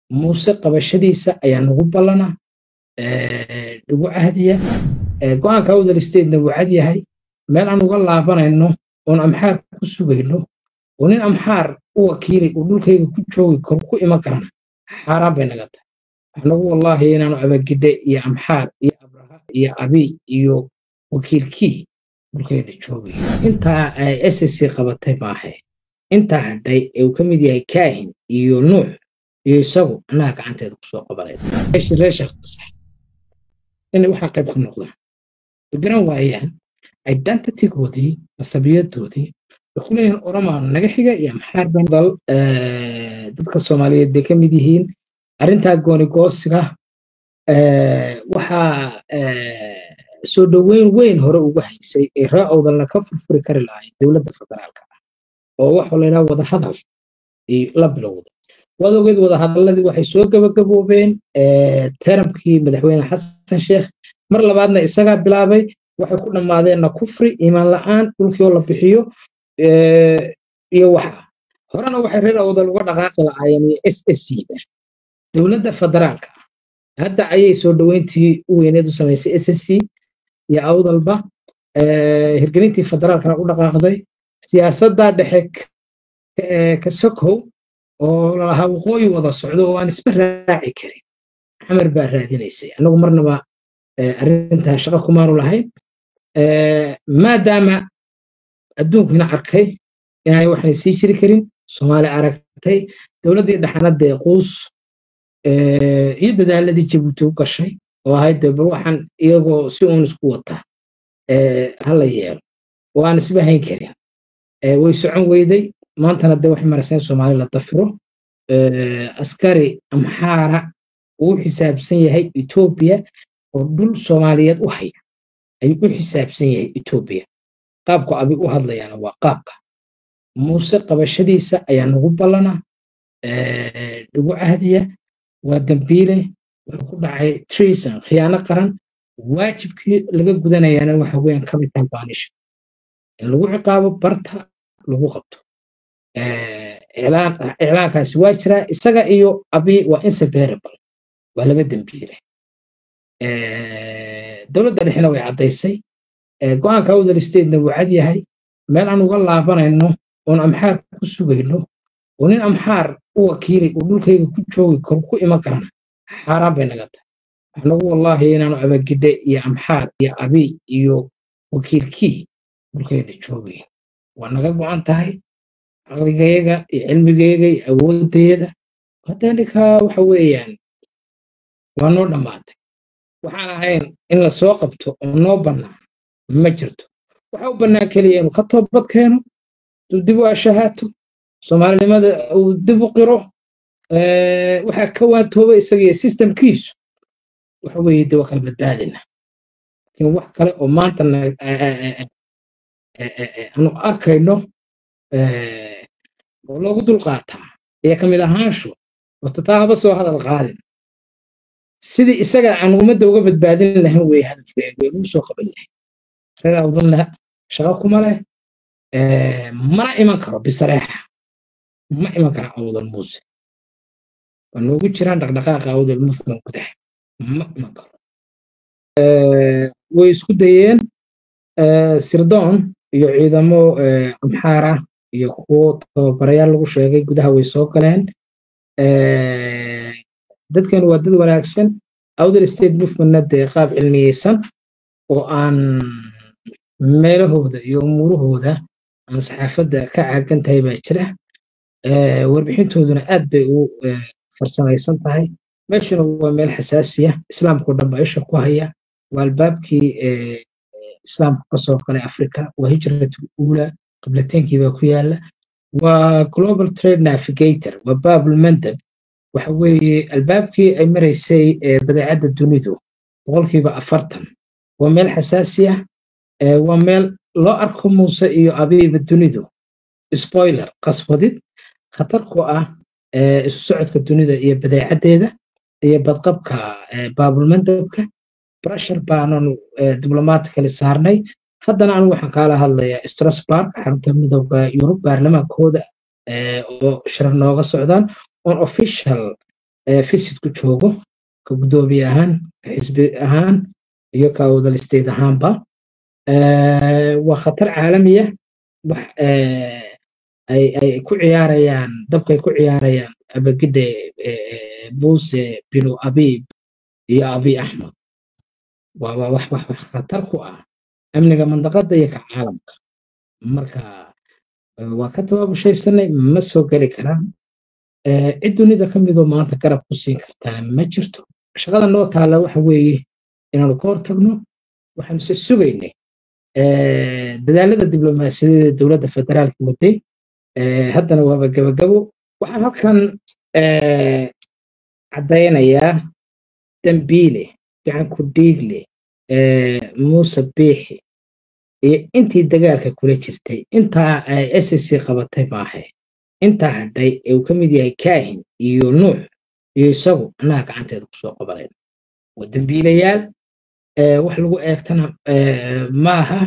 muuse qabashadiisa ayaa nagu ballana nagu cahdiya go-aanka awdal statena wuu cad yahay meel aan uga laabanayno oon amxaar ku sugayno oo nin amxaar u wakiilay uu dhulkayga ku joogi karo ku iman karana xaaraan bay naga tahay anagu wallaahi inaanu abagidhe iyo amxaar iyo abraha iyo abiy iyo wakiilkii dhulkayna joogay intaa ay ssc qabatay maahe intaa hadhay ee uu ka mid yahay kaahin iyo nuux iyo isagu annaga gacanteeda kusoo qabanay reer sheekh fasax inay waxaa qayb ka noqdaan garan waayaan identitygoodii nasabiyadoodii way ku leeyihin oromaa naga xiga iyo maxaar bandal dadka soomaaliyeed bay ka mid yihiin arrintaa goonigoosiga waxaa soo dhoweyn weyn hore uga haysay ee ree owdalna ka furfuri kari lahayd dowladda federaalka ah oo waxaa la yidhaha wadahadal la bilowda waad ogeed wadahadaladii waxay soo gabagaboobeen teramkii madaxweyne xasan sheekh mar labaadna isagaa bilaabay waxay ku dhammaadeenna kufri iimaan la'aan dhulkii oo la bixiyo iyo waxa horena waxay reer awdal uga dhaqaaqi lahaayeen iyo s s c da dowladda federaalka hadda ayay soo dhoweyntii u weyneed u samaysay s s c iyo awdalba hirgelintii federaalkana u dhaqaaqday siyaasadda dhexe ka sokow oo lalahaa waqooyi wada socdo oo aan isma raaci karin xamar baa raadinaysay annagu marnaba arrintaa shaqo kumaanu lahayn maadaama adduunkiina arkay inaanay waxnay sii jiri karin soomaali aragtay dowladdii dhaxanadee quus iyo dadaaladii jabuuti u gashay oo ahayd de bal waxaan iyagoo si uun isku wataa hala yeelo oo aan isba hayn karin way socon weyday maantana de waxay marayseen soomaali la dafiro askari amxaara uu xisaabsan yahay etoobiya oo dhul soomaaliyeed u haya ayuu u xisaabsan yahay etoobiya qaabku abi u hadlayaana waa qaabka muuse qabashadiisa ayaa nagu ballana nagu cahdiya waa dambiile wuxuu ku dhacay treason khiyaano qaran waajibkii laga gudanayaana waxa weeyaan capital banisha in lagu ciqaabo barta lagu qabto iclaankaasi waa jiraa isaga iyo abi waa inseparable waa laba dembiile dowladda dhexena way caddaysay go-aanka awdal statena wuu cad yahay meel aan uga laabanayno oon amxaar ku sugayno oo nin amxaar u wakiilay uu dhulkayga ku joogi karo ku iman karana xaaraan bay naga tahay anagu wallaahi inaanu abagidhe iyo amxaar iyo abiy iyo wakiilkii dhulkayna joogay waa naga go-an tahay caqligayga iyo cilmigayga iyo awoodayada hadda ninkaa waxa weeyaan waa noo dhammaatay waxaan ahayn in la soo qabto oo noo bannaan ma jirto waxa u bannaan keliya inuu ka toobad keeno uu dib u ashahaato soomaalinimada uu dib u qiro waxaa ka waantooba isagiyo sistemkiisu waxa weeye de waa kala badbaadina laakiin wax kale oo maanta aanu arkayno oo loogu dulqaataa ayaa ka mid ahaanshu horta taa haba soo hadal qaadin sidii isaga aan ummadda uga badbaadin lahayn wey hadafkeegu ee lagu soo qaban yahay reer awdalna shaqo kuma leh mana iman karo bisareexa ma iman kara awdal muuse waa noogu jiraan dhaqdhaqaaqa awdal movement gudaha ma iman karo way isku dayeen sirdoon iyo ciidamo amxaara iyo kuwo tababarayaal lagu sheegay gudaha way soo galeen dadkan waa dad wanaagsan outer state movementna dee qaab cilmiyeysan oo aan meelahooda iyo umuurahooda aan saxaafadda ka caagan tahay baa jira warbixintooduna aad bay u farsamaysan tahay meeshuna waa meel xasaasiya islaamkao dhan baa isha ku haya waa albaabkii islaamku kasoo galay africa waa hijratul uula qiblateenkii baa ku yaala waa global trade navigator waa babul mandab waxa weeye albaabkii ay maraysay badeecadda dunidu boqolkiiba afartan waa meel xasaasiya waa meel loo arko muuse iyo abiiba dunidu spoiler qaswadid khatar ku ah isu socodka dunida iyo badeecaddeeda iyo badqabka baabulmandabka brashar baananu diblomatically saarnay haddana anigu waxaan kaala hadlayaa strasburg xarunta midooda yurub baarlamaankooda oo shirar nooga socdaan on official visit ku joogo ka guddoomiye ahaan ka xisbi ahaan iyo ka wadal state ahaanba waa khatar caalamiya wax ay ku ciyaarayaan dabkay ku ciyaarayaan abagide buse binu abib iyo abi axmed waaba wax wax wax khatar ku ah amniga mandaqada iyo ka caalamka marka waa ka tababushaysanay ma soo geli karaan cid dunida ka midoo maanta garab ku siin kartaa ma jirto shaqada noo taalla waxa weeye inaanu ka hortagno waxaanu se sugaynay dadaalada diblomaasiyadeeda dowladda federaalka waday haddana waaba gabagabo waxaan halkan caddaynayaa dambiile gacan ku dhiigle muuse biixi iyo intii dagaalka kula jirtay intaa s c qabatay maahe intaa hadhay ee uu ka mid yahay kaahin iyo nuux iyo isagu annaga gacanteeda kusoo qabanayn waa dambiilayaal wax lagu eegtana maaha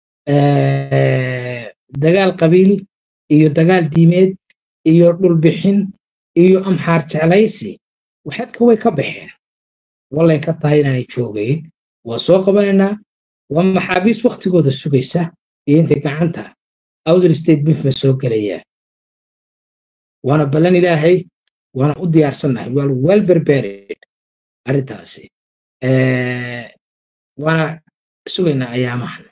dagaal qabiil iyo dagaal diimeed iyo dhulbixin iyo amxaar jeclaysi waxadka way ka baxeen wallay ka tahay inaanay joogayn waa soo qabanaynaa waa maxaabiis waktigooda sugaysa iyo intay gacanta outer state bifma soo gelayaan waana ballan ilaahay waana u diyaarsannahay waa well prepared arrintaasi waana sugaynaa ayaamahan